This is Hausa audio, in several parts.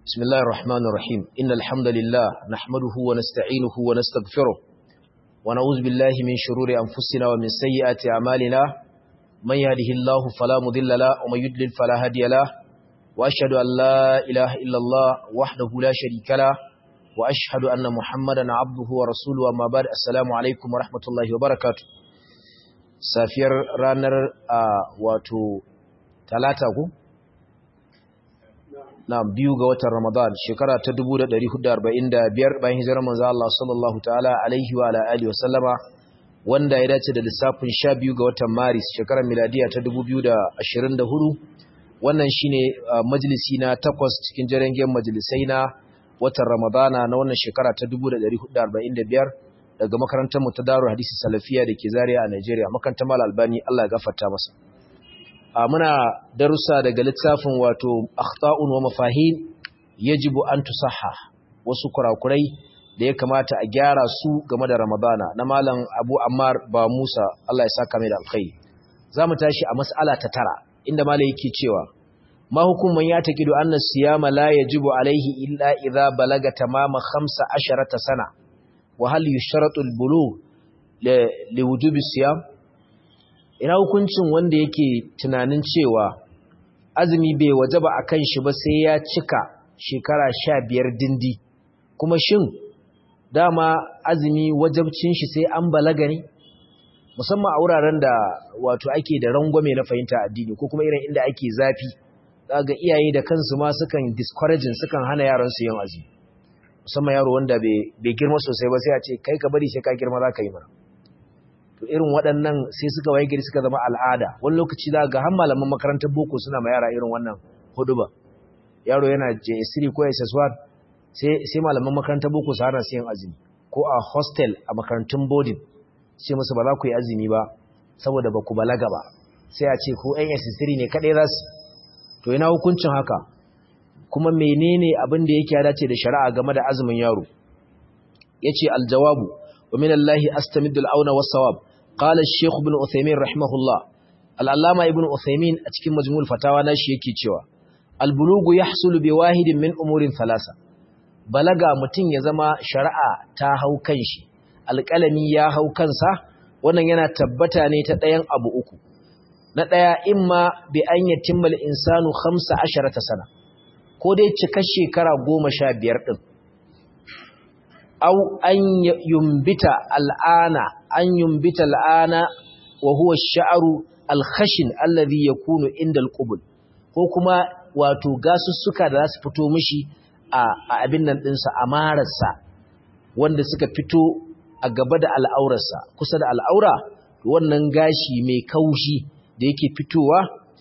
بسم الله الرحمن الرحيم إن الحمد لله نحمده ونستعينه ونستغفره ونعوذ بالله من شرور أنفسنا ومن سيئات أعمالنا من يهده الله فلا مضل له ومن يضلل فلا هادي له وأشهد أن لا إله إلا الله وحده لا شريك له وأشهد أن محمدا عبده ورسوله وما بعد السلام عليكم ورحمة الله وبركاته سافير رانر آه واتو ثلاثة na biyu ga watan Ramadan shekara ta 1445 bayan hijirar manzo Allah sallallahu ta'ala alaihi wa alihi wa sallama wanda ya dace da lissafin 12 ga watan Maris shekarar miladiya ta 2024 wannan shine majalisi na takwas cikin jerengen majalisai na watan Ramadana na wannan shekara ta 1445 daga makarantar mu ta Darul Hadisi Salafiya dake Zaria a Nigeria makarantar Mal Albani Allah ya gafarta masa muna darussa daga littafin wato akhta'un wa mafahim yajibu an tusahha wasu kurakurai da ya kamata a gyara su game da ramadana na malam abu ammar ba musa Allah ya saka mai da alkhairi zamu tashi a mas'ala ta tara inda malai yake cewa ma hukuman ya taqidu anna siyama la yajibu alaihi illa idha balaga tamama 15 sana wa hal yushratu al-bulugh li wujubi siyam ina hukuncin wanda yake tunanin cewa azumi bai wajaba a kan shi ba sai ya cika shekara sha biyar dindi kuma shin dama azumi wajabcin shi sai an balaga ne musamman a wuraren da wato ake da rangwame na fahimta addini ko kuma irin inda ake zafi ga iyaye da kansu ma sukan discouraging sukan hana yaran su yin azumi musamman yaro wanda bai girma sosai ba sai a ce kai ka bari sai ka girma za ka yi mana to irin waɗannan sai suka waye gari suka zama al'ada wani lokaci za ga har malaman makarantar boko suna ma yara irin wannan huduba yaro yana JS3 ko SS1 sai sai malaman makarantar boko su hana su yin azumi ko a hostel a makarantun boarding sai musu ba za ku yi azumi ba saboda ba ku balaga ba sai a ce ko ɗan SS3 ne kaɗai za su to ina hukuncin haka kuma menene abin da yake ya dace da shari'a game da azumin yaro yace aljawabu wa min Allah astamiddu al-auna was-sawab قال الشيخ ابن عثيمين رحمه الله العلامة ابن عثيمين a cikin majmu'ul fatawa nashi yake cewa al-bulugu yahsulu bi wahidin min umurin thalasa balaga mutun ya zama shari'a ta hau kanshi alƙalami ya hau kansa wannan yana tabbata ne ta ɗayan abu uku na ɗaya imma bi an yatimma al-insanu 15 sana ko dai cika shekara 15 din أو أن ينبت الآن أن ينبت الآن وهو الشعر الخشن الذي يكون عند القبل ko kuma wato gasussuka da za su fito mishi a abin nan ɗinsa a mararsa wanda suka fito a gaba da al'aurarsa kusa da al'aura wannan gashi mai kaushi da yake fitowa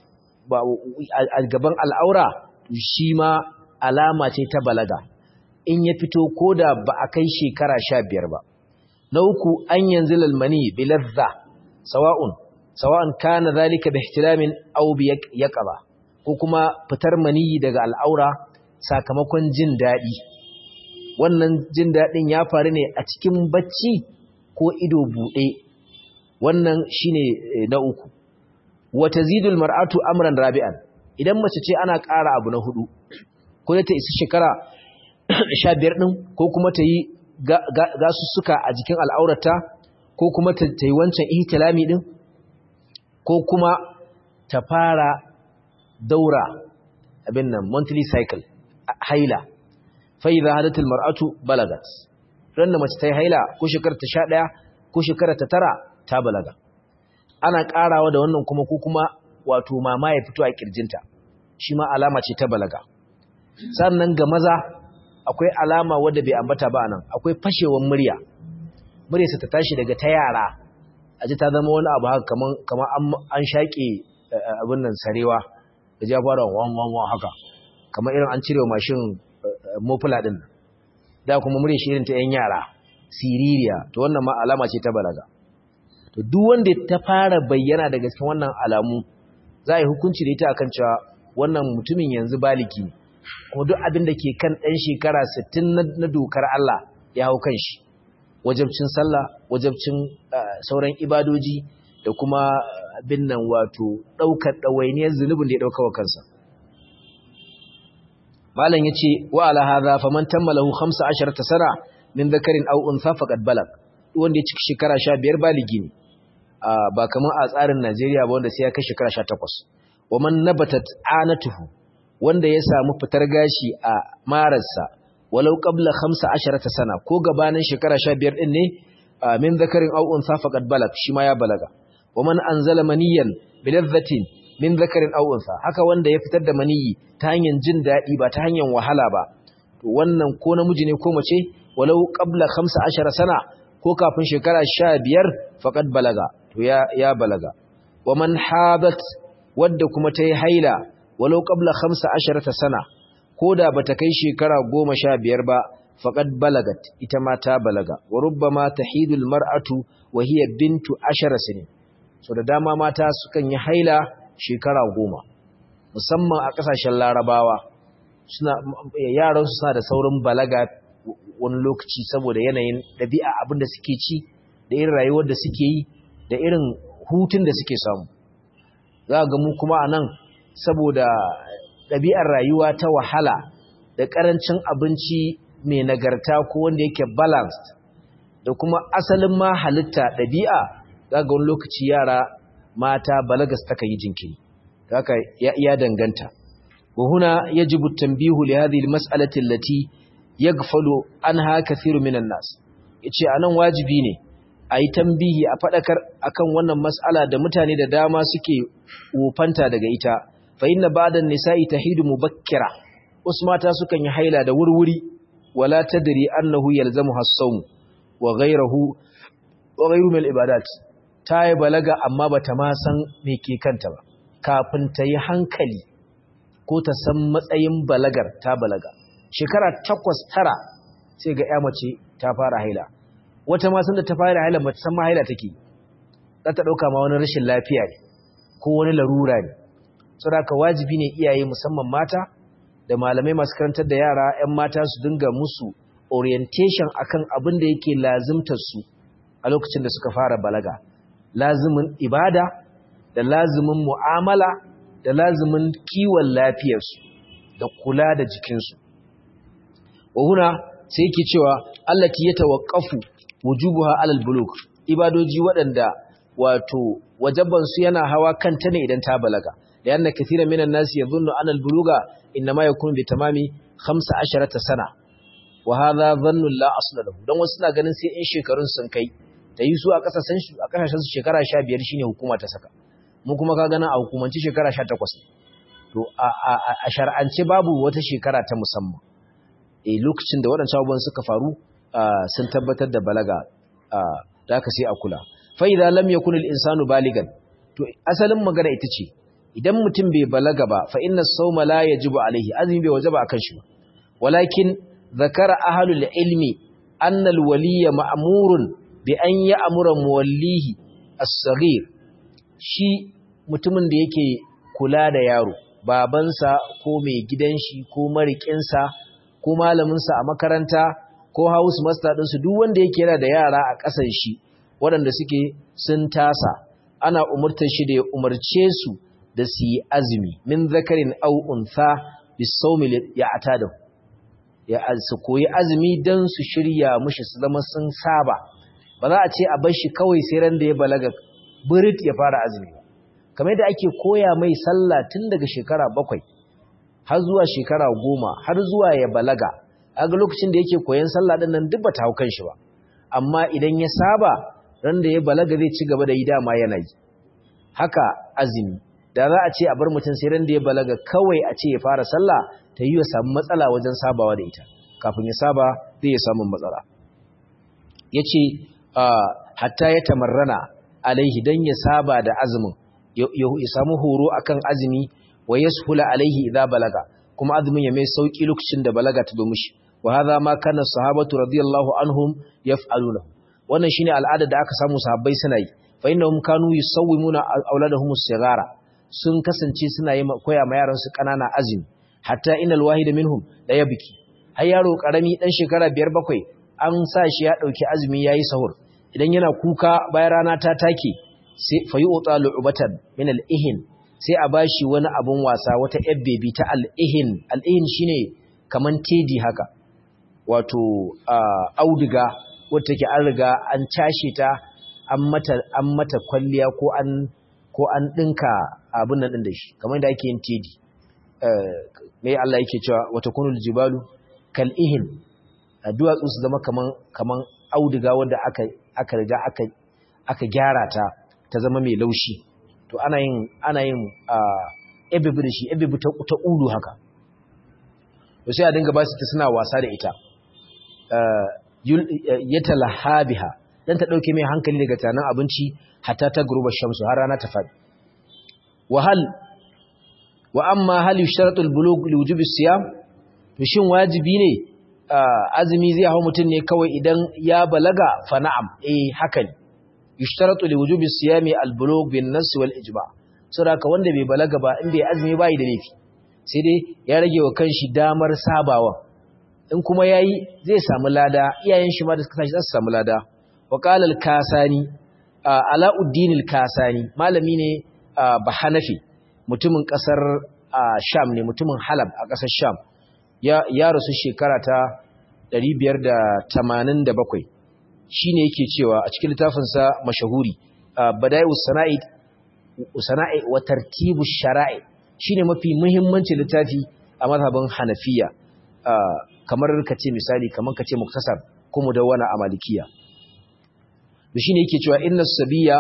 a gaban al'aura shi ma alama ce ta balaga in ya fito ko da ba a kai shekara sha biyar ba. Na uku an yanzu lalmani bilazza, sawa'un, sawa'un kana zalika da ihtilamin aubi ya ƙaba, ko kuma fitar maniyi daga al'aura sakamakon jin daɗi. Wannan jin daɗin ya faru ne a cikin bacci ko ido buɗe, wannan shi ne na uku. Wata zidul mar'atu amran rabi'an, idan mace ce ana ƙara abu na hudu, ko ta isa shekara sha biyar ɗin ko kuma ta yi gasussuka a jikin al'aurata ko kuma ta yi wancan ihtilami ɗin ko kuma ta fara daura abin nan monthly cycle haila fai za hadatul mar'atu balagat ran da mace ta yi haila ko shekarar ta sha ɗaya ko shekarar ta tara ta balaga ana ƙarawa da wannan kuma ko kuma wato mama ya fito a ƙirjinta shi ma alama ce ta balaga sannan ga maza akwai alama wadda bai ambata ba nan akwai fashewar murya muryarsa ta tashi daga ta yara a ji ta zama wani abu haka kaman kaman an shaƙe abin nan sarewa da ja fara wan wan wan haka kamar irin an cire mashin mofula din da kuma muryar shi irin ta yan yara siririya to wannan ma alama ce ta balaga to duk wanda ta fara bayyana daga cikin wannan alamu za a yi hukunci da ita akan cewa wannan mutumin yanzu baliki ne kuma duk abin da ke kan ɗan shekara 60 na dokar Allah ya hau kan shi wajabcin sallah wajabcin sauran ibadoji da kuma abin nan wato ɗaukar ɗawainiyar zunubin da ya ɗauka wa kansa malam yace wa ala hadha faman tammalahu 15 sana min dhakarin aw untha faqad balag wanda ya cika shekara 15 baligi ne ba kamar a tsarin Najeriya ba wanda sai ya kai shekara 18 wa man nabatat anatuhu wanda ya samu fitar gashi a mararsa walau qabla 15 sana ko gabanin shekara 15 din ne min dhakarin aw untha faqad balag shi ma ya balaga wa man anzala maniyan biladhatin min dhakarin aw untha haka wanda ya fitar da maniyi ta hanyar jin dadi ba ta hanyar wahala ba to wannan ko namiji ne ko mace walau qabla 15 sana ko kafin shekara 15 faqad balaga to ya ya balaga wa man hadat wadda kuma ta yi haila walau qabla 15 sana koda bata kai shekara 15 ba faqad balagat ita ma ta balaga wa rubbama tahidul mar'atu wa hiya bintu 10 sinin so da dama mata sukan yi haila shekara 10 musamman a kasashen larabawa suna yaran su suna da saurin balaga wani lokaci saboda yanayin dabi'a abinda suke ci da irin rayuwar da suke yi da irin hutun da suke samu za ga mu kuma anan saboda ɗabi'ar rayuwa ta wahala da ƙarancin abinci mai nagarta ko wanda yake balanced da kuma asalin ma halitta ɗabi'a za ga wani lokaci yara mata balagas taka yi jinkiri haka ya danganta wa huna yajibu tanbihu li hadhihi almas'alati allati yaghfalu anha kathiru minan nas yace anan wajibi ne ayi tambihi a fadakar akan wannan mas'ala da mutane da dama suke wofanta daga ita fa inna ba'da an-nisa'i tahidu mubakkira wasu mata sukan yi haila da wurwuri wala tadri annahu yalzamuha as-sawm wa ghayruhu wa ghayru min al-ibadat ta yi balaga amma bata ma san me ke kanta ba kafin ta yi hankali ko ta san matsayin balagar ta balaga shekara takwas tara sai ga ya mace ta fara haila wata ma san da ta fara haila bata san ma haila take za ta dauka ma wani rashin lafiya ne ko wani larura ne saboda wajibi ne iyaye musamman mata da malamai masu karantar da yara 'yan mata su dinga musu orientation akan abin da yake lazimtar su a lokacin da suka fara balaga lazimin ibada da lazimin mu'amala da lazimin kiwon lafiyarsu da kula da jikinsu wa huna sai yake cewa allati yatawaqqafu wujubuha alal bulugh ibadoji waɗanda wato wajaban su yana hawa kanta ne idan ta balaga لأن كثيرا من الناس يظن أن البلوغ إنما يكون بتمام 15 سنة وهذا ظن لا أصل له don wasu na ganin sai in shekarun sun kai ta yi su a kasashen su a kasashen su shekara 15 shine hukuma ta saka mu kuma ka gana a hukumanci shekara 18 to a a shar'ance babu wata shekara ta musamman eh lokacin da waɗancan abubuwan suka faru sun tabbatar da balaga da aka sai a kula fa idza lam yakun al insanu baligan to asalin magana ita ce idan mutum bai balaga ba fa inna sawma la yajibu alaihi azumi bai wajaba akan shi ba walakin zakara ahlul ilmi anna alwaliya ma'murun bi an ya'mura muwallihi as-saghir shi mutumin da yake kula da yaro babansa ko mai gidan shi ko marikinsa ko malamin sa a makaranta ko house master din su duk wanda yake yana da yara a ƙasan shi waɗanda suke sun tasa ana umurtar shi da ya umarce su da su yi azumi min zakarin au untha bisawmi ya atada ya su koyi azumi dan su shirya mushi su zama sun saba ba za a ce a bar shi kawai sai ran da ya balaga burit ya fara azumi ba kamar yadda ake koya mai sallah tun daga shekara bakwai har zuwa shekara goma har zuwa ya balaga a ga lokacin da yake koyan sallah din nan duk ba ta hau kan shi ba amma idan ya saba ran da ya balaga zai ci gaba da yi dama yana yi haka azumi da za a ce a bar mutum sai ran da ya balaga kawai a ce ya fara sallah ta yi ya samu matsala wajen sabawa da ita kafin ya saba zai ya samu matsala ya ce hatta ya tamarrana alaihi don ya saba da azumin ya samu horo akan azumi wa ya suhula alaihi idan balaga kuma azumin ya mai sauki lokacin da balaga ta domin shi wa hadha ma kana sahabatu radiyallahu anhum yaf'aluna wannan shine al'ada da aka samu sahabbai suna yi fa innahum kanu yusawwimuna auladahum as-sighara sun kasance suna yi koya ma yaransu ƙanana azumi hatta inal wahid minhum la yabki har yaro karami dan shekara 5 bakwai an sa shi ya dauki azumi yayi sahur idan yana kuka bayan rana ta take sai fayu'ta lu'batan min al-ihin sai a bashi wani abun wasa wata baby ta al-ihin al-ihin shine kaman tedi haka wato auduga wadda take an riga an cashe ta an mata an mata kwalliya ko an ko an dinka abin nan din da shi kamar da ake yin tedi mai Allah yake cewa wata kunul jibalu kal ihin duwatsu su zama kaman kaman auduga wanda aka aka riga aka aka gyara ta ta zama mai laushi to ana yin ana yin ebibi da shi ebibi ta ta ulu haka to sai a dinga ba su ta suna wasa da ita yatalahabiha dan ta dauke mai hankali daga tanan abinci hatta ta guruba shamsu har rana ta fadi wahal wa amma hal yushtaratu al-bulugh li wujubi siyam to shin wajibi ne azumi zai hawo mutun ne kawai idan ya balaga fa na'am eh haka ne yushtaratu li wujubi siyami al-bulugh bin nas wal ijma saboda wanda bai balaga ba in bai azumi bai da laifi sai dai ya rage wa kanshi damar sabawa in kuma yayi zai samu lada iyayen shi ma da suka tashi za su samu lada wa qala al-kasani alauddin al-kasani malami ne bahanafi mutumin kasar sham ne mutumin halab a kasar sham ya rasu shekara ta 587 shine yake cewa a cikin littafinsa mashahuri bada'i'us sana'i sana'i wa tartibu shara'i shine mafi muhimmancin littafi a mazhabin hanafiya kamar kace misali kamar kace muktasar ko mudawwana a malikiya shine yake cewa inna sabiya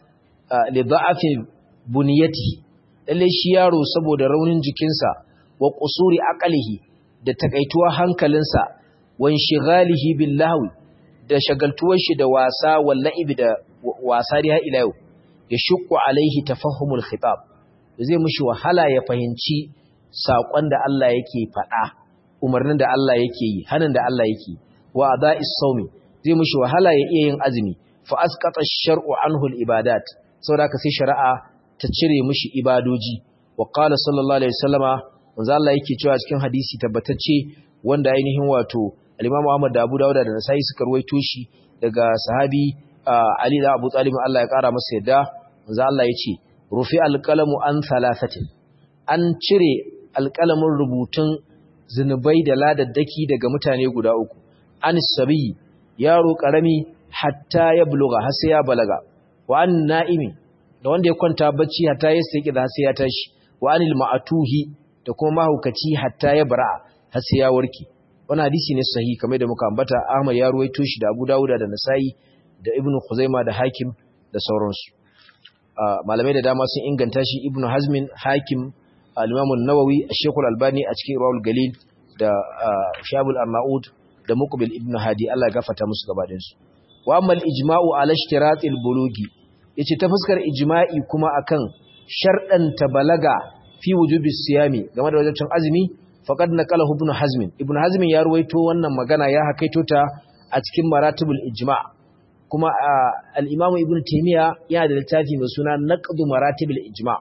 li da'afi buniyati lalle shi yaro saboda raunin jikinsa wa qusuri aqlihi da takaituwa hankalinsa wan shighalihi billahi da shagaltuwar shi da wasa wallahi da wasa da ila yau ya shukku alaihi tafahumul khitab zai mishi wahala ya fahimci sakon da Allah yake faɗa umarnin da Allah yake yi hanin da Allah yake wa ada'is sawmi zai mishi wahala ya iya yin azumi fa asqata ash-shar'u anhu al-ibadat saboda ka sai shari'a ta cire mishi ibadoji wa qala sallallahu alaihi wasallama manzo Allah yake cewa cikin hadisi tabbatacce wanda ainihin wato al-Imam Ahmad da Abu Dawud da Nasa'i suka ruwaito shi daga sahabi Ali da Abu Talib Allah ya kara masa yadda manzo Allah yace rufi al-qalamu an thalathatin an cire alƙalamin rubutun zinubai da ladaddaki daga mutane guda uku an sabi yaro karami hatta ya buluga har sai ya balaga wa an na'imi da wanda ya kwanta bacci hatta ya saki da sai ya tashi wa anil ma'atuhi da kuma mahaukaci hatta ya bara har sai ya warke wannan hadisi ne sahihi kamar da muka ambata Ahmad ya ruwaito shi da Abu Dawud da Nasa'i da Ibn Khuzaimah da Hakim da sauransu malamai da dama sun inganta shi Ibn Hazmin Hakim al-Imam an-Nawawi Sheikh al-Albani a cikin Rawul Galil da Shabul Arnaud da Muqbil Ibn Hadi Allah ya gafarta musu gabaɗayan su wa amma al-ijma'u ala ishtiratil bulugi yace ta fuskar ijma'i kuma akan sharɗanta balaga fi wujubi siyami game da wajibcin azumi faqad naqalahu ibn hazm ibn hazm ya ruwaito wannan magana ya hakaito ta a cikin maratibul ijma' kuma al-imam ibn taymiya yana da littafi mai suna naqdu maratibul ijma'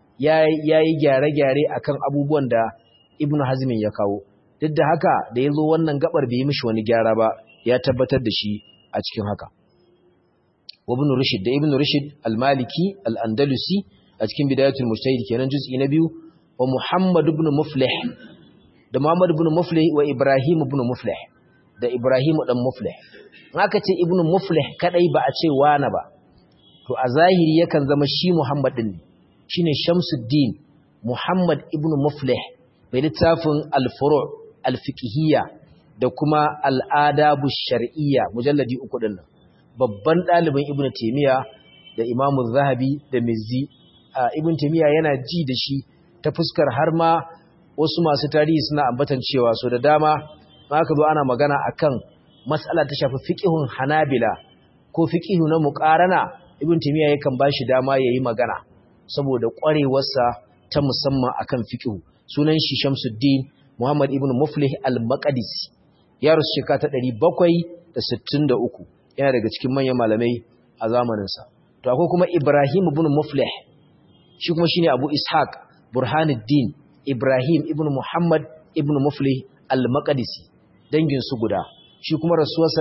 yayi gyare-gyare akan abubuwan da ibn hazm ya kawo duk da haka da yazo wannan gabar bai yi mishi wani gyara ba ya tabbatar da shi a cikin haka ibn rushd da ibn rushd al-maliki al-andalusi a cikin bidayatul mujtahid kenan juz'i na biyu wa muhammad ibn muflih da muhammad ibn muflih wa ibrahim ibn muflih da ibrahim dan muflih aka ce ibn muflih kadai ba a ce wani ba to a zahiri yakan zama shi muhammad din ne shine shamsuddin muhammad ibn muflih mai littafin al-furu' al-fiqhiyya da kuma al-adabu shar'iyya mujalladi uku din babban ɗalibin ibn taymiya da imamu zahabi da mizzi ibn taymiya yana ji da shi ta fuskar har ma wasu masu tarihi suna ambatan cewa so da dama aka zo ana magana akan mas'ala ta shafi fiqhun hanabila ko fiqhu na muqarana ibn taymiya yakan bashi dama yayi magana saboda ƙwarewarsa ta musamman akan fiqhu sunan shi Shamsuddin Muhammad ibn Muflih al-Maqdisi ya rusu shekara ta 763 yana daga cikin manyan malamai a zamaninsa to akwai kuma Ibrahim ibn Muflih shi kuma shine Abu Ishaq Burhanuddin Ibrahim ibn Muhammad ibn Muflih al-Maqdisi dangin su guda shi kuma rasuwarsa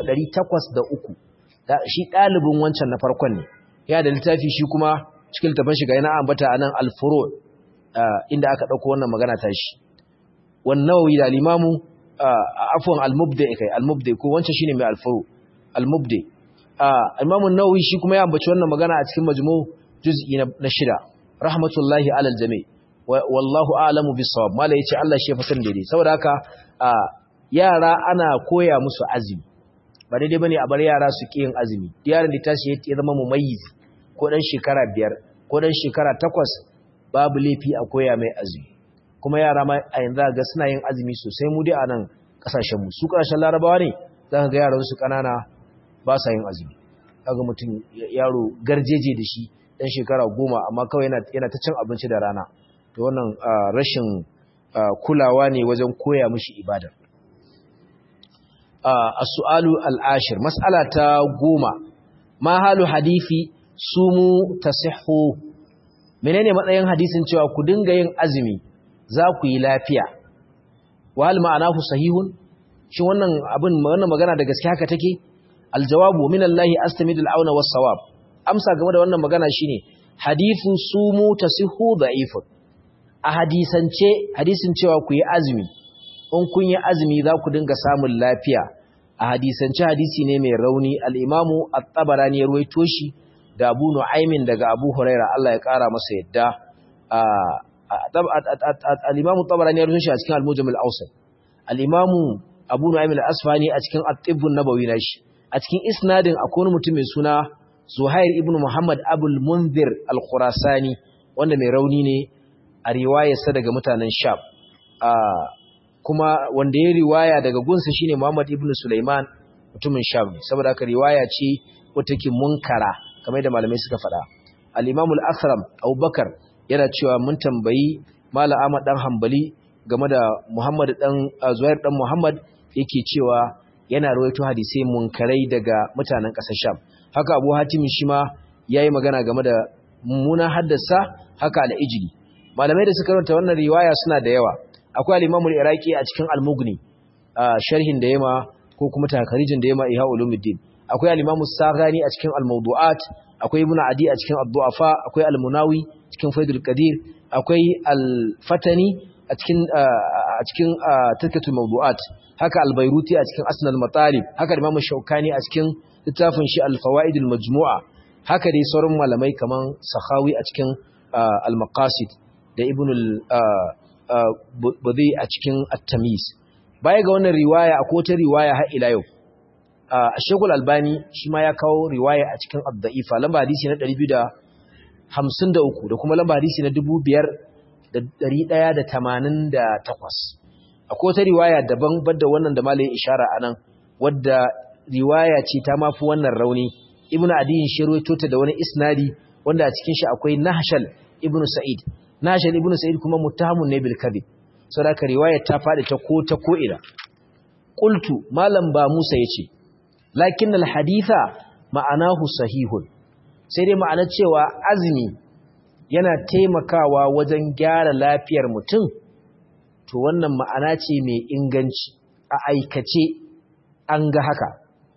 803 shi dalibin wancan na farkon ne ya da littafi shi kuma cikin littafin shiga yana ambata anan al-furu inda aka dauko wannan magana ta shi wan nawawi da al-imamu afwan al-mubdi kai al-mubdi ko wancan shine mai al-furu al-mubdi Imam an-Nawawi shi kuma ya ambaci wannan magana a cikin majmu' juz'i na shida rahmatullahi alal jami' wallahu a'lamu bis-sawab mallai yace Allah shi ya fasan daidai saboda haka yara ana koya musu azumi ba daidai bane a bar yara su ki yin azumi yaron da tashi ya zama mumayyiz ko dan shekara biyar ko dan shekara takwas babu laifi a koya mai azumi kuma yara ma a yanzu ga suna yin azumi sosai mu dai a nan kasashen mu su kasashen larabawa ne za ka ga yaran su kanana ba sa yin azumi kaga mutum yaro garjeje da shi dan shekara goma amma kawai yana yana ta cin abinci da rana to wannan rashin kulawa ne wajen koya mishi ibada as-su'alu al-ashir mas'ala ta goma ma halu hadisi sumu tasihhu menene matsayin hadisin cewa ku dinga yin azumi za ku yi lafiya wa hal ma'anahu sahihun shi wannan abin wannan magana da gaske haka take aljawabu min Allah astamidu al-auna was-sawab amsa game da wannan magana shine hadithu sumu tasihhu da'ifun a hadisance hadisin cewa ku yi azumi in kun yi azumi za ku dinga samun lafiya a hadisance hadisi ne mai rauni al-imamu at-tabarani ya ruwaito shi da Abu Nu'aymin daga Abu Huraira Allah ya kara masa yadda al-imamu at-tabarani ya ruwaito shi a cikin al-mujam al-awsat al-imamu Abu Nu'aym al-Asfani a cikin at-tibb an-nabawi nashi a cikin isnadin akwai wani mutum mai suna Zuhair ibn Muhammad Abul Munzir al-Khurasani wanda mai rauni ne a riwayarsa daga mutanen Sham kuma wanda ya riwaya daga gunsa shine Muhammad ibn Sulaiman mutumin Sham saboda haka riwaya ce wata ke munkara kamar da malamai suka faɗa al-Imam al-Athram Abubakar yana cewa mun tambayi Malam Ahmad dan Hanbali game da Muhammad dan Zuhair dan Muhammad yake cewa yana rawaito hadisai munkarai daga mutanen ƙasar Sham haka Abu Hatim shi ma yayi magana game da mummunan haddasa haka al-Ijli malamai da suka karanta wannan riwaya suna da yawa akwai al-Imam al-Iraqi a cikin al-Mughni sharhin da yema ko kuma takarijin da yema Ihya Ulumuddin akwai al-Imam Saghani a cikin al-Mawdu'at akwai Ibn Adi a cikin ad-Du'afa akwai al-Munawi cikin Faidul Qadir akwai al-Fatani a cikin a cikin tarkatul mawdu'at haka al-Bairuti a cikin Asnal Matalib haka Imam Shawkani a cikin littafin shi al-Fawaidul Majmu'a haka dai sauran malamai kaman Sakhawi a cikin al-Maqasid da Ibn al-Badi a cikin At-Tamyiz baya ga wannan riwaya akwai wata riwaya har ila yau Sheikhul Albani shi ma ya kawo riwaya a cikin Ad-Da'ifa lamba hadisi na 253 da kuma lamba hadisi na 1188 akwai wata riwaya daban badda wannan da malayin ishara anan wadda riwaya ce ta mafi wannan rauni ibnu adiyin shi ruwaito ta da wani isnadi wanda a cikin shi akwai nahshal ibnu sa'id nahshal ibnu sa'id kuma muttahamun ne bil kadhib saboda riwaya ta fadi ta ko ta ko ina qultu malam ba musa yace lakin al haditha ma'anahu sahihun sai dai ma'anar cewa azumi yana taimakawa wajen gyara lafiyar mutum to wannan ma'ana ce mai inganci a aikace an ga haka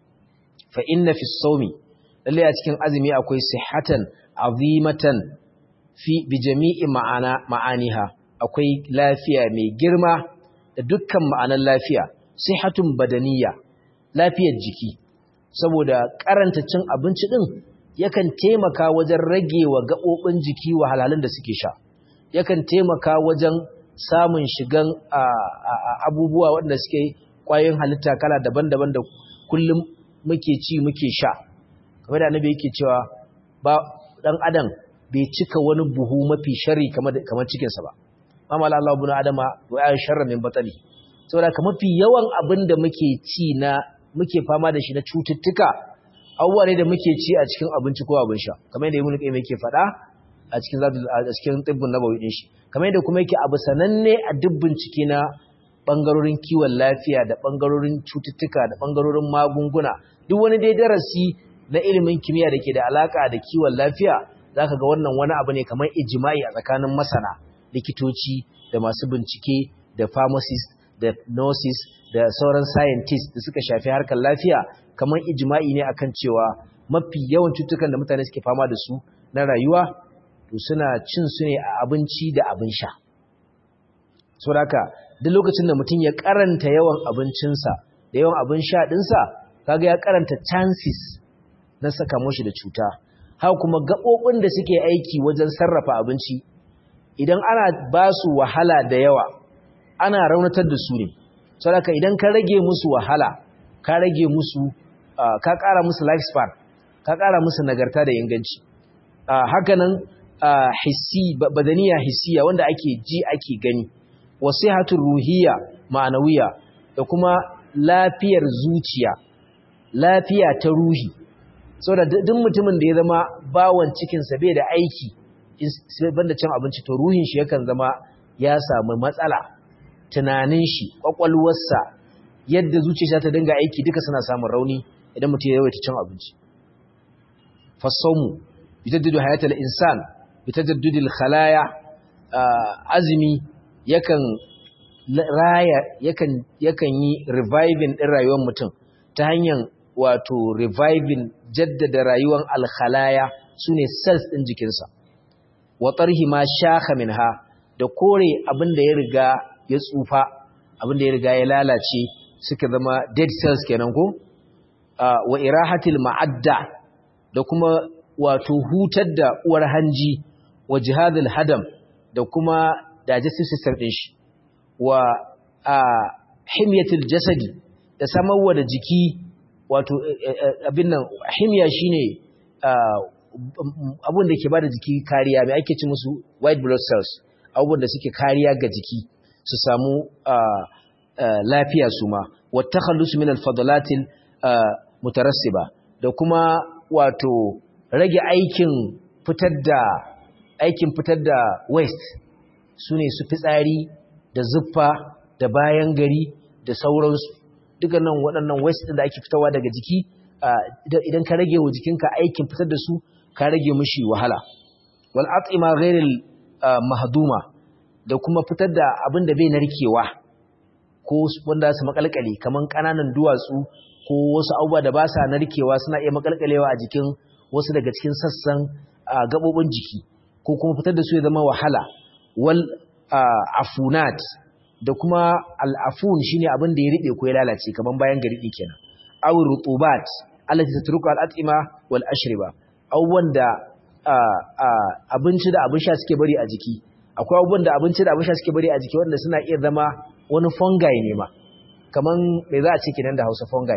fa inna fi sawmi lalle a cikin azumi akwai sihhatan azimatan fi bi jami'i ma'ana ma'aniha akwai lafiya mai girma da dukkan ma'anar lafiya sihhatun badaniya lafiyar jiki saboda karanta cin abinci din yakan taimaka wajen rage wa gaɓoɓin jiki wahalhalun da suke sha yakan taimaka wajen samun shigan abubuwa waɗanda suke ƙwayoyin halitta kala daban-daban da kullum muke ci muke sha kamar da annabi yake cewa ba dan adam bai cika wani buhu mafi sharri kamar kamar cikin sa ba amma Allah ibn adama wa ya sharra min batali saboda kamar mafi yawan abin da muke ci na muke fama da shi na cututtuka abubuwa ne da muke ci a cikin abinci ko abin sha kamar yadda ibn qayyim yake faɗa a cikin zadul a cikin tibbun nabawi din shi kamar yadda kuma yake abu sananne a duk bincike na bangarorin kiwon lafiya da bangarorin cututtuka da bangarorin magunguna duk wani dai darasi na ilimin kimiyya da ke da alaka da kiwon lafiya zaka ga wannan wani abu ne kamar ijma'i a tsakanin masana likitoci da masu bincike da pharmacist da nurses da sauran scientists da suka shafi harkar lafiya kamar ijma'i ne akan cewa mafi yawan cutukan da mutane suke fama da su na rayuwa to suna cin su ne a abinci da abin sha saboda duk lokacin da mutum ya karanta yawan abincinsa da yawan abin sha ɗinsa kaga ya karanta chances na saka mashi da cuta haka kuma gaɓoɓin da suke aiki wajen sarrafa abinci idan ana ba su wahala da yawa ana raunatar da su ne saboda idan ka rage musu wahala ka rage musu ka ƙara musu lifespan ka ƙara musu nagarta da inganci hakanan hissi badaniya hissiya wanda ake ji ake gani wasihatul ruhiyya ma'anawiya da kuma lafiyar zuciya lafiya ta ruhi saboda duk mutumin da ya zama bawon cikinsa bai da aiki banda cin abinci to ruhin shi yakan zama ya samu matsala tunanin shi kwakwalwarsa yadda zuciya ta dinga aiki duka suna samun rauni idan mutum ya yawaita cin abinci fasawmu bitaddidu hayatul insan bitajaddudil khalaya azmi yakan raya yakan yakan yi reviving din rayuwar mutum ta hanyar wato reviving jaddada rayuwar alkhalaya sune cells din jikinsa wa tarhi ma shakha minha da kore abin da ya riga ya tsufa abin da ya riga ya lalace suka zama dead cells kenan ko wa irahatil ma'adda da kuma wato hutar da uwar hanji wa jihadul hadam da kuma digestive system din shi wa himyatul jasadi da samarwa da jiki wato abin nan himya shine abun da ke bada jiki kariya mai ake ci musu white blood cells abubuwan da suke kariya ga jiki su samu lafiya su ma wa takhallus min al-fadalatil mutarassiba da kuma wato rage aikin fitar da aikin fitar da waste sune su fitsari da zuffa da bayan gari da sauransu dukkanin waɗannan waste ɗin da ake fitarwa daga jiki idan ka rage wa jikinka aikin fitar da su ka rage mishi wahala wal at'ima ghairil mahduma da kuma fitar da abin da bai narkewa ko wanda su makalkale kaman kananan duwatsu ko wasu abubuwa da ba sa narkewa suna iya makalkalewa a jikin wasu daga cikin sassan gabobin jiki ko kuma fitar da su ya zama wahala wal afunat da kuma al'afun shine abin da ya riɓe ko ya lalace kaman bayan gari kenan aw rutubat allati tatruku al'atima wal ashriba abubuwan da abinci da abin sha suke bari a jiki akwai abubuwan da abinci da abin sha suke bari a jiki wanda suna iya zama wani fungi ne ma kaman me za a ce kenan da Hausa fungi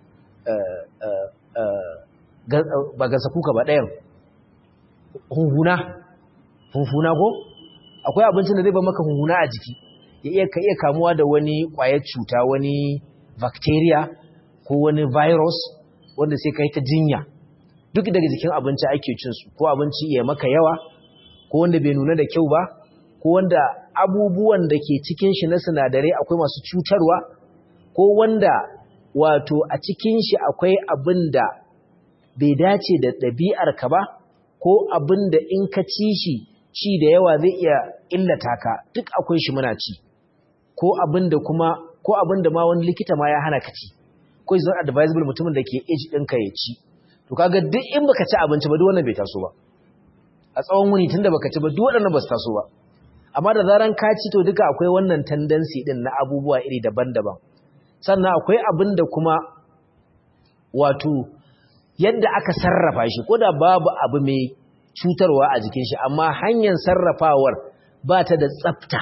ba gasa kuka ba ɗayan hunhuna hunhuna ko akwai abincin da zai ba maka hunhuna a jiki ya iya ka iya kamuwa da wani ƙwayar cuta wani bacteria ko wani virus wanda sai kai ta jinya duk daga jikin abinci ake cin su ko abinci ya maka yawa ko wanda bai nuna da kyau ba ko wanda abubuwan da ke cikin shi na sinadarai akwai masu cutarwa ko wanda wato a cikin shi akwai abin da bai dace da ɗabi'ar ka ba ko abin da in ka ci shi ci da yawa zai iya illata ka duk akwai shi muna ci ko abin da kuma ko abin da ma wani likita ma ya hana ka ci ko is not advisable mutumin da ke age ɗinka ya ci to kaga duk in baka ci abinci ba duk wannan bai taso ba a tsawon wuni tunda baka ci ba duk waɗannan ba su taso ba amma da zaran ka ci to duka akwai wannan tendency din na abubuwa iri daban-daban sannan akwai abin da kuma wato yadda aka sarrafa shi ko da babu abu mai cutarwa a jikin shi amma hanyar sarrafawar ba ta da tsafta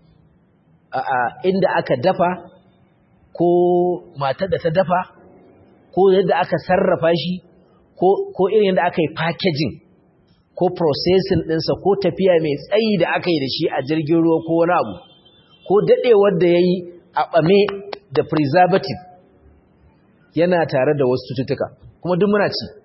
inda aka dafa ko matar da ta dafa ko yadda aka sarrafa shi ko irin yadda aka yi packaging ko processing ɗinsa ko tafiya mai tsayi da aka yi da shi a jirgin ruwa ko wani abu ko daɗewar da ya yi a ɓame da preservative yana tare da wasu cututtuka kuma duk muna ci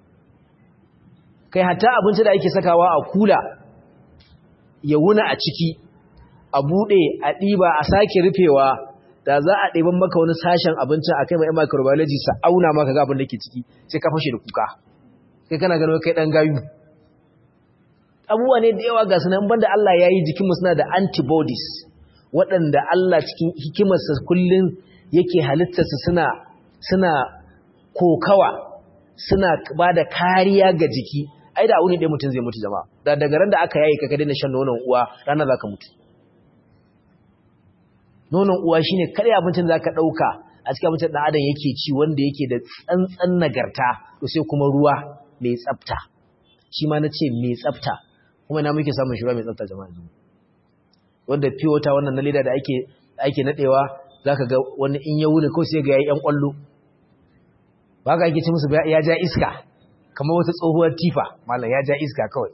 kai hatta abinci da ake sakawa a kula ya wuna a ciki a buɗe a ɗiba a sake rufewa da za a ɗaiban maka wani sashen abincin a kai mai microbiology sa auna maka ga abin da ke ciki sai ka fashe da kuka kai kana ganin kai ɗan gayu abubuwa ne da yawa ga sunan banda Allah ya yi jikinmu suna da antibodies waɗanda Allah cikin hikimarsa kullum yake halittarsa suna suna kokawa suna ba da kariya ga jiki ai da wuni ɗaya mutum zai mutu jama'a da daga ran da aka yayi ka daina shan nonon uwa rana za ka mutu nonon uwa shine kare abincin da zaka dauka a cikin abincin dan adam yake ci wanda yake da tsantsan nagarta to sai kuma ruwa mai tsafta shi ma nace mai tsafta kuma ina muke samun shi ruwa mai tsafta jama'a wanda fiye wata wannan na leda da ake ake nadewa zaka ga wani in ya wuni ko sai ga yayi yan kwallo ba ga ake ci musu ya ja iska kamar wata tsohuwar tifa mallam ya ja iska kawai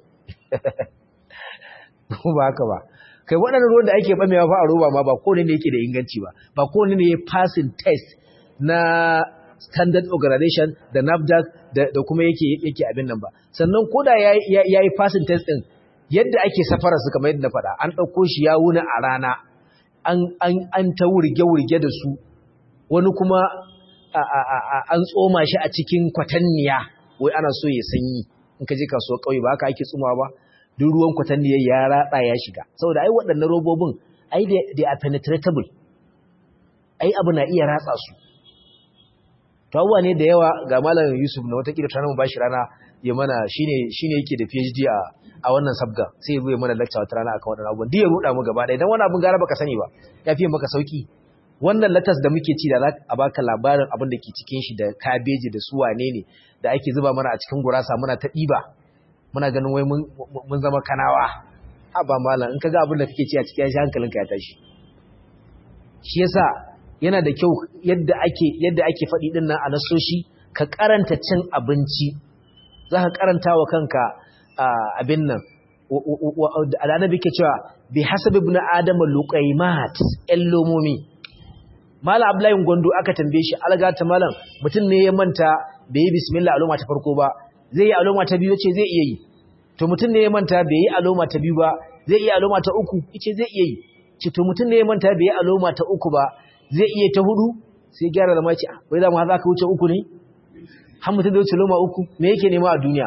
ba haka ba kai waɗannan ruwan da ake bamewa fa a roba ma ba kowane ne yake da inganci ba ba kowane ne ya passing test na standard organization da NAFDAC da kuma yake yake abin nan ba sannan koda ya yi passing test din yadda ake safara su kamar yadda na faɗa an ɗauko shi ya wuni a rana an ta wurge-wurge da su wani kuma an tsoma shi a cikin kwatanniya wai ana so ya sanyi in ka je kasuwar ƙauye ba haka ake tsumawa ba duk ruwan kwatanniyar ya ratsa ya shiga saboda ai waɗannan robobin ai they are penetratable ai abu na iya ratsa su to abubuwa ne da yawa ga malam Yusuf na watakila ta mu bashi rana ya mana shine shine yake da PhD a a wannan sabga sai ya mana lecture wata rana akan wannan abubuwan duk ya ruda mu gaba ɗaya dan wannan abun gara baka sani ba ya fiye maka sauki wannan latas da muke ci da za a baka labarin abin da ke cikin shi da kabeji da su wane ne da ake zuba mana a cikin gurasa muna ta ɗiba muna ganin wai mun zama kanawa haba malam in kaga abin da kake ci a cikin shi hankalinka ya tashi shi yasa yana da kyau yadda ake yadda ake faɗi din nan a nasoshi ka karanta cin abinci za ka karanta wa kanka abin nan al'anabi ke cewa bi hasabi ibn adam luqaymat lomomi malam abdullahi gondo aka tambaye shi algata malam mutum ne ya manta bai yi bismillah aloma ta farko ba zai yi aloma ta biyu ce zai iya yi to mutum ne ya manta bai yi aloma ta biyu ba zai iya aloma ta uku ce zai iya yi ce to mutum ne ya manta bai yi aloma ta uku ba zai iya ta hudu sai gyara zama ce wai za mu haza ka wuce uku ne har mutum da wuce loma uku me yake nema a duniya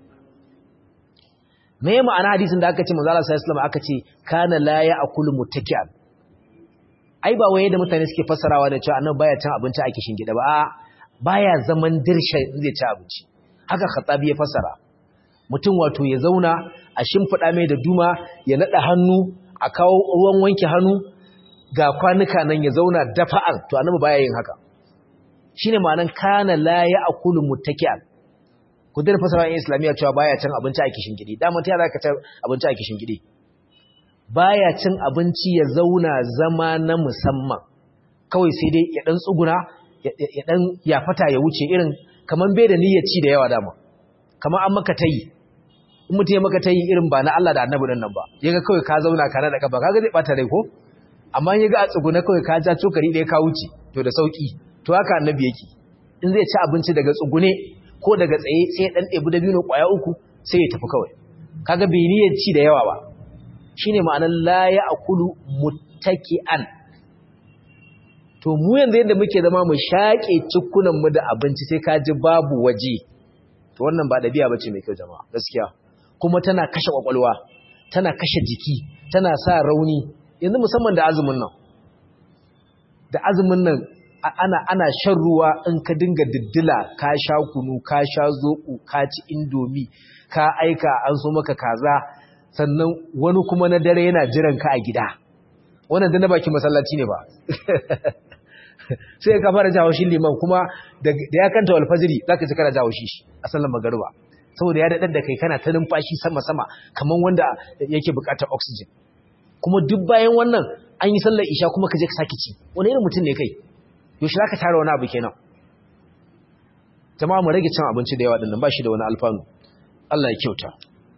me ya ma'ana hadisin da aka ce manzo Allah sallallahu alaihi aka ce kana la ya'kulu muttaki'an ai ba waye da mutane suke fassarawa da cewa annabi baya cin abinci a kishin gida ba a baya zaman dirsha zai ci abinci haka khatabi ya fassara mutum wato ya zauna a shimfida mai da duma ya nada hannu a kawo ruwan wanke hannu ga kwanuka nan ya zauna dafa'an to annabi baya yin haka shine ma'anan kana la ya'kulu muttaki'an ku dena fasara in islamiyya cewa baya cin abinci a kishin gidi dama ta yara ka ci abinci a kishin gidi baya cin abinci ya zauna zama na musamman kawai sai dai ya dan tsuguna ya dan ya fata ya wuce irin kaman bai da niyyar ci da yawa dama kaman an maka tayi in mutum ya maka tayi irin ba na Allah da Annabi nan ba yaga kawai ka zauna ka da kafa kaga zai bata rai ko amma yaga a tsuguna kawai ka ja cokari ɗaya ka wuce to da sauki to haka Annabi yake in zai ci abinci daga tsugune ko daga tsaye sai dan ɗebi da biyu ƙwaya uku sai ya tafi kawai kaga bai niyyar ci da yawa ba shine ma'anar la ya'kulu muttaki'an to mu yanzu yadda muke zama mu shaƙe cikunan mu da abinci sai ka ji babu waje to wannan ba dabi'a bace mai kyau jama'a gaskiya kuma tana kashe kwakwalwa tana kashe jiki tana sa rauni yanzu musamman da azumin nan da azumin nan ana ana shan ruwa in ka dinga diddila ka sha kunu ka sha zoɓo ka ci indomi ka aika an so maka kaza sannan wani kuma na dare yana jiran ka a gida wannan da na baki masallaci ne ba sai ka fara jawo shi liman kuma da ya kanta alfajiri zaka ji kana jawo shi a sallar magariba saboda ya dadar da kai kana ta numfashi sama sama kaman wanda yake buƙatar oxygen kuma duk bayan wannan an yi sallar isha kuma ka je ka saki ci wani irin mutum ne kai yaushe za ka tara wani abu kenan jama'a mu rage cin abinci da yawa dinnan ba shi da wani alfanu Allah ya kyauta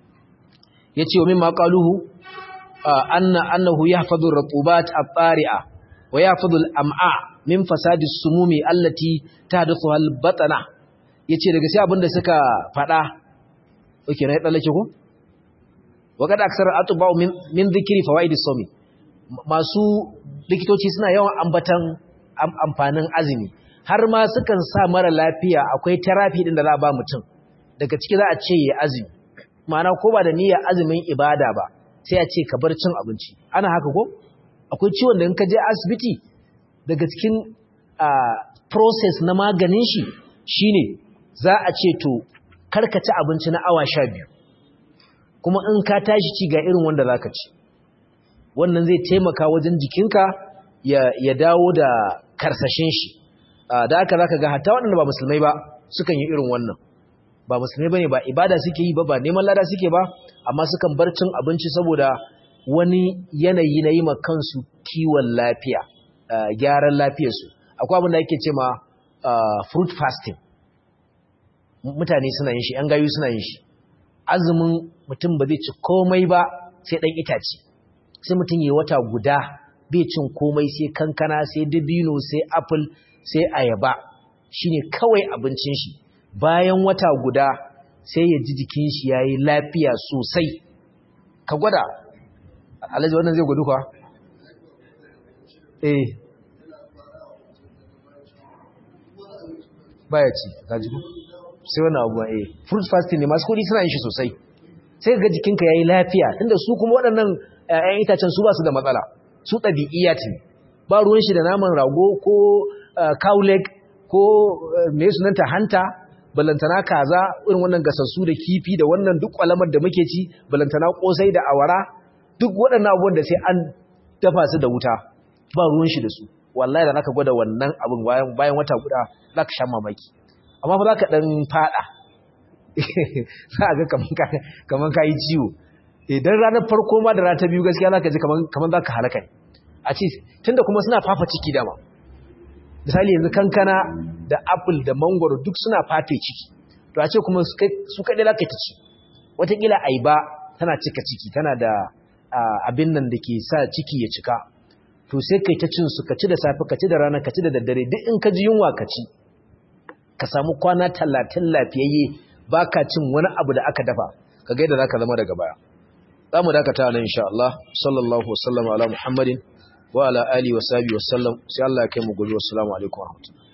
ya ce wa min maƙaluhu anna annahu yahfadhu ar-rutubat at-tari'a wa yahfadhu al-am'a min fasadi as-sumumi allati tahduthu al-batana yace daga sai abinda suka fada oke na dallake ko wa kada aksar atba'u min min dhikri fawaid as-sawmi masu likitoci suna yawan ambatan amfanin azumi har ma sukan sa mara lafiya akwai therapy din da za a ba mutum daga ciki za a ce ya azumi ma'ana ko ba da niyyar azumin ibada ba sai a ce ka bar cin abinci ana haka ko akwai ciwon da in ka je asibiti daga cikin process na maganin shi shine za a ce to karka ci abinci na awa sha biyu kuma in ka tashi ci ga irin wanda za ka ci wannan zai taimaka wajen jikinka ya dawo da karsashin shi da haka zaka ga hatta waɗanda ba musulmai ba sukan yi irin wannan ba musulmai bane ba ibada suke yi ba ba neman lada suke ba amma sukan bar cin abinci saboda wani yanayi na yi ma kansu kiwon lafiya gyaran lafiyarsu akwai abin da ake ce ma fruit fasting mutane suna yin shi ‘yan gayu suna yin shi azumin mutum ba zai ci komai ba sai ɗan itace sai mutum yi wata guda bai cin komai sai kankana sai dabino sai apple sai ayaba shine kawai abincin shi bayan wata guda sai ya ji jikin shi ya yi lafiya sosai ka gwada alhaji wannan zai gudu kwa? eh baya ci kaji ku sai wannan abuwa eh fruit fasting ne masu kudi suna yin shi sosai sai ga jikinka yayi lafiya tunda su kuma waɗannan ƴaƴan itacen su ba su da matsala su ɗabi'iyya ce ba ruwan shi da naman rago ko cow leg ko me sunanta hanta balantana kaza irin wannan gasassu da kifi da wannan duk kwalamar da muke ci balantana kosai da awara duk waɗannan abubuwan da sai an dafa su da wuta ba ruwan shi da su wallahi da zaka gwada wannan abin bayan bayan wata guda zaka sha mamaki amma fa zaka dan fada za ga kaman ka kaman kai ciwo idan ranar farko ma da rana ta biyu gaskiya zaka ji kaman kaman zaka halaka ne a ce tunda kuma suna fafa ciki dama misali yanzu kankana da apple da mangoro duk suna fafe ciki to a ce kuma su kaɗai za ka ta ci watakila aiba tana cika ciki tana da abin nan da ke sa ciki ya cika to sai kai ta cin su ka ci da safe ka ci da rana ka ci da daddare duk in ka ji yunwa ka ci ka samu kwana talatin lafiyayye ba ka cin wani abu da aka dafa ka gaida za ka zama daga baya za mu dakata nan insha Allah sallallahu wasallam ala muhammadin wa ala alihi wa sahbihi wasallam sai Allah ya kai mu gobe wassalamu alaikum wa rahmatullahi